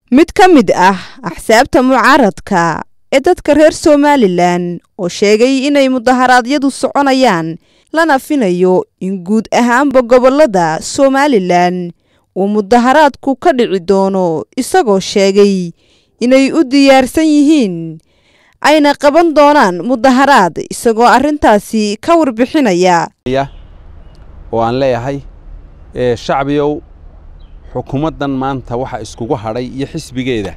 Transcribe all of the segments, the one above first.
mid ka mid ah axsaabta mucaaradka ee dadka reer somalilan oo sheegay inay mudaharaadyadu soconayaan lana finayo in guud ahaanba gobollada somalilan uu mudaharaadku ka dhici doono isagoo sheegay inay u diyaarsan yihiin ayna qaban doonaan mudaharaad isagoo arrintaasi ka warbixinaya oo aan leeyahay shacbiyow xukuumaddan maanta waxa iskugu hadhay iyo xisbigeeda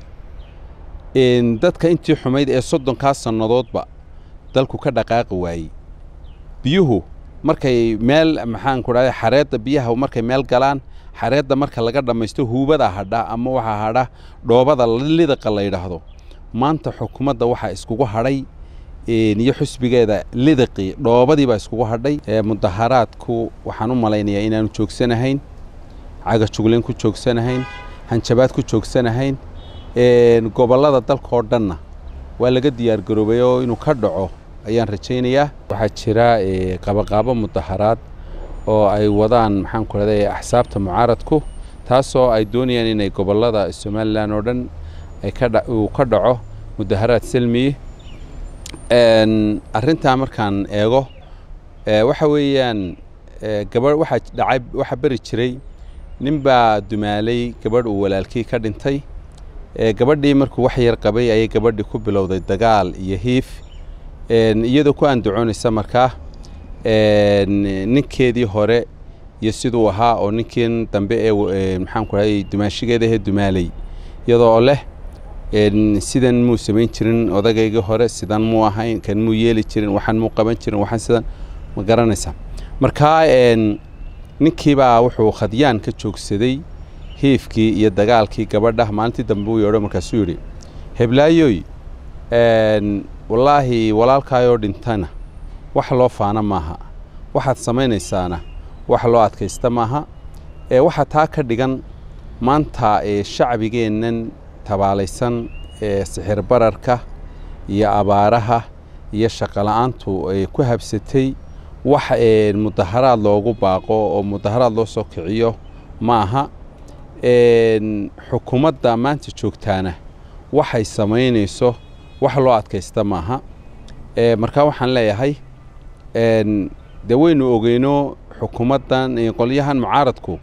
dadka intii xumayd ee soddonkaa sannadoodba dalku ka dhaqaaqi waayey biyuhu markay meel maxaanku dhahday xareedda biyaha markay meel galaan xareedda marka laga dhammaysto huubada hadha ama waxaa hadha dhoobada lidaqa la yidhaahdo maanta xukuumadda waxaa iskugu hadhay iyo xusbigeeda lidaqii dhoobadii baa iskugu hadhay mudaharaadku waxaan u malaynayaa inaanu joogsanahayn cagajuglayn ku joogsanahayn hanjabaad ku joogsanahayn gobollada dalka oo dhanna waa laga diyaargaroobay oo inuu ka dhaco ayaan rajaynayaa waxaa jira qabaqaabo mudaharaad oo ay wadaan maxaan ku rahday axsaabta mucaaradku taasoo ay doonayaan inay gobollada somalilan oo dhan uu ka dhaco mudaharaad salmiye arrintaa markaan eego waxa weeyaan gabadh waxaa dhacay waxaa beri jiray nin baa dumaalay gabadh uu walaalkii ka dhintay gabadhii markuu wax yar qabay ayay gabadhii ku bilowday dagaal iyo hiif iyadoo ku andacoonaysa markaa ninkeedii hore iyo siduu ahaa oo ninkiin dambe ee maxaan ku rahay dumaashigeeda ahee dumaalay iyadoo leh sidan muu samayn jirin odagaygii hore sidan muu ahayn kan muu yeeli jirin waxaan muu qaban jirin waxaan sidan ma garanaysaa markaa ninkiibaa wuxuu khadyaan ka joogsaday hiifkii iyo dagaalkii gabadha maalintii dambe uu yeedho markaasuu yidhi heblaayoy wallaahi walaalkaayoo dhintana wax loo faana maaha waxaad samaynaysaana wax loo adkaysta maaha waxaa taa ka dhigan maanta shacbigeennan tabaalaysan ee sixir bararka iyo abaaraha iyo shaqola'aantu ay ku habsatay wax mudaharaad loogu baaqo oo mudaharaad loo soo kiciyo ma aha xukuumadda maanta joogtaana waxay samaynayso wax loo adkaysta maaha markaa waxaan leeyahay dee waynu ogeyno xukuumaddan qolyahan mucaaradku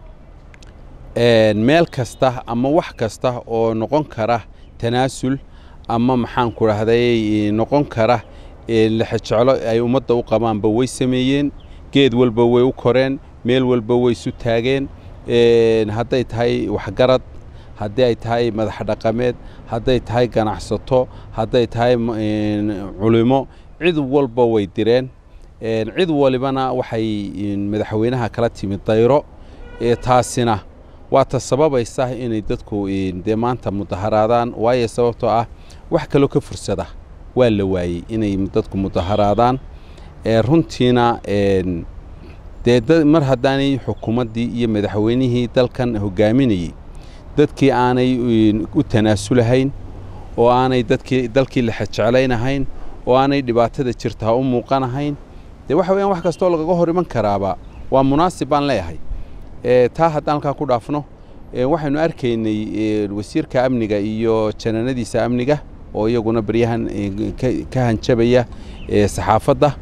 meel kasta ama wax kasta oo noqon kara tanaasul ama maxaan ku dhahday noqon kara lexejeclo ay ummadda u qabaanba way sameeyeen geed walba way u koreen meel walba way isu taageen hadday tahay waxgarad haddii ay tahay madax dhaqameed hadday tahay ganacsato hadday tahay culimo cid walba way direen cid walibana waxay madaxweynaha kala timid dayro taasina waa ta sababaysa inay dadku dee maanta mudaharaadaan waayo sababtoo ah wax kaloo ka fursada waa la waayey inay dadku mudaharaadaan runtiina dee mar haddaanay xukuumaddii iyo madaxweynihii dalkan hogaaminayey dadkii aanay u tanaasulahayn oo aanay dadkii dalkii lexejeclaynahayn oo aanay dhibaatada jirtaa u muuqanahayn dee waxa weyaan wax kastoo lagaga hor iman karaaba waa munaasib baan leeyahay taa haddaan halkaa ku dhaafno waxaynu arkaynay wasiirka amniga iyo janaanadiisa amniga oo iyaguna baryahan ka hanjabaya saxaafadda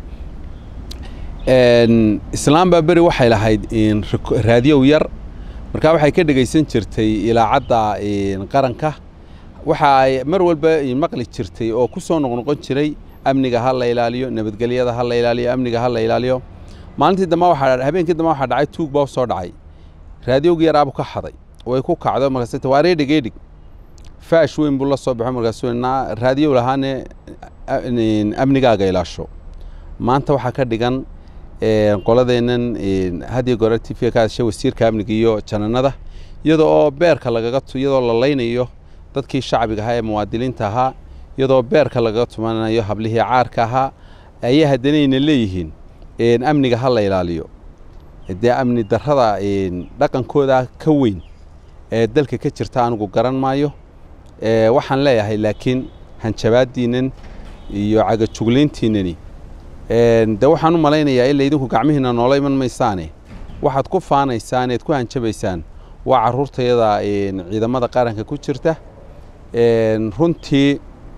islaam baa beri waxay lahayd raadiyow yar markaa waxay ka dhegaysan jirtay ilaacadda qaranka waxa ay mar walba maqli jirtay oo ku soo noqnoqon jiray amniga ha la ilaaliyo nabadgelyada ha la ilaaliyo amniga ha la ilaaliyo maalintii dambe waxaa habeenkii dambe waxaa dhacay tuug baa soo dhacay raadiyowgii yaraabu ka xaday way ku kacdo markaas waa reedhig eedhig faash weyn buu la soo baxo markaasuu naa raadiyow lahaane amnigaaga ilaasho maanta waxaa ka dhigan qoladeennan hadiyo goore t v ka hadashay wasiirka amniga iyo jananada iyadoo oo beerka lagaga iyadoo la laynayo dadkii shacbiga ahaa ee muwaadiniinta ahaa iyadoo beerka lagaga tumanayo hablihii caarka ahaa ayay haddanayna leeyihiin amniga ha la ilaaliyo dee amni darrada dhaqankooda ka weyn ee dalka ka jirta anigu garan maayo waxaan leeyahay laakiin hanjabaaddiinnan iyo cagajuglayntiinnani de waxaan u malaynayaa ila idinku gacmihiinna noola iman maysaane waxaad ku faanaysaan eed ku hanjabaysaan waa caruurtayada ciidamada qaranka ku jirta runtii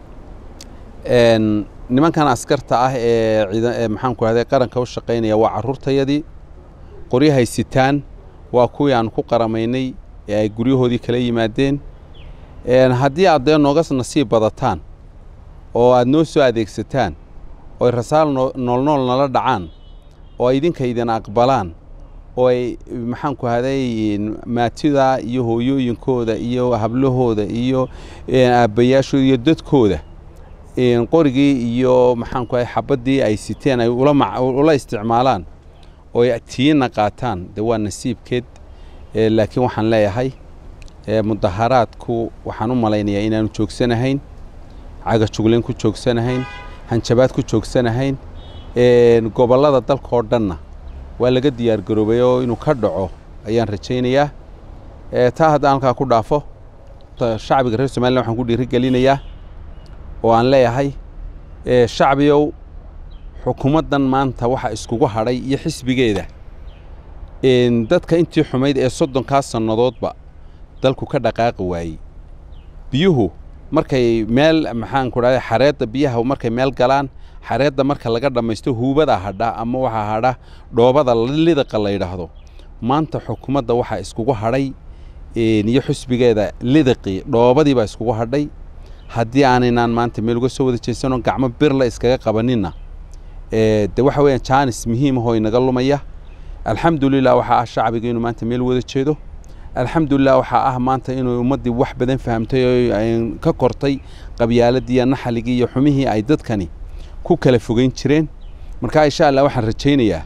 nimankan askarta ah ee maxaan ku rahday qaranka u shaqaynaya waa caruurtayadii qoryahay sitaan waa kuwii aan ku qaramaynay ee ay guryahoodii kala yimaadeen haddii aad dee nooga nasiib badataan oo aad noo soo adeegsataan oo ay rasaal noolnool nala dhacaan oo ay idinka idin aqbalaan oo ay maxaan ku haday maatida iyo hooyooyinkooda iyo hablahooda iyo aabbayaashooda iyo dadkooda qorigii iyo maxaan ku haday xabaddii ay siteen ay ula isticmaalaan oo ay tiina qaataan dee waa nasiibkeed laakiin waxaan leeyahay mudaharaadku waxaan u malaynayaa inaanu joogsanahayn cagajuglayn ku joogsanahayn hanjabaad ku joogsanahayn gobollada dalka oo dhanna waa laga diyaar garoobay oo inuu ka dhaco ayaan rajaynayaa taa haddaan halkaa ku dhaafo shacbiga reer somalilan waxaan ku dhiirigelinayaa oo aan leeyahay shacbiyow xukuumaddan maanta waxa iskugu hadhay iyo xisbigeeda dadka intii xumayd ee soddonkaa sannadoodba dalku ka dhaqaaqi waayey biyuhu markay meel maxaan ku dhahday xareedda biyaha markay meel galaan xareedda marka laga dhammaysto huubada hadha ama waxaa hadha dhoobada lidaqa la yidhaahdo maanta xukuumadda waxaa iskugu hadhay iyo xusbigeeda lidaqii dhoobadii baa iskugu hadhay haddii aanaynaan maanta meel uga soo wada jeesanoo gacmo birla iskaga qabaninna de waxa weeyaan jaanis muhiimahoo inaga lumaya alxamdulilah waxaa ah shacbiga inuu maanta meel wada jeedo alxamdulilah waxaa ah maanta inuu ummaddii wax badan fahamtay oo ka kortay qabyaaladii iyo naxaligii iyo xumihii ay dadkani ku kala fogeyn jireen marka insha allah waxaan rajaynayaa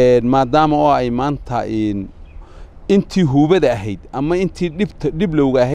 maadaama oo ay maanta intii huubada ahayd ama intii dhibta dhiblowga ahayd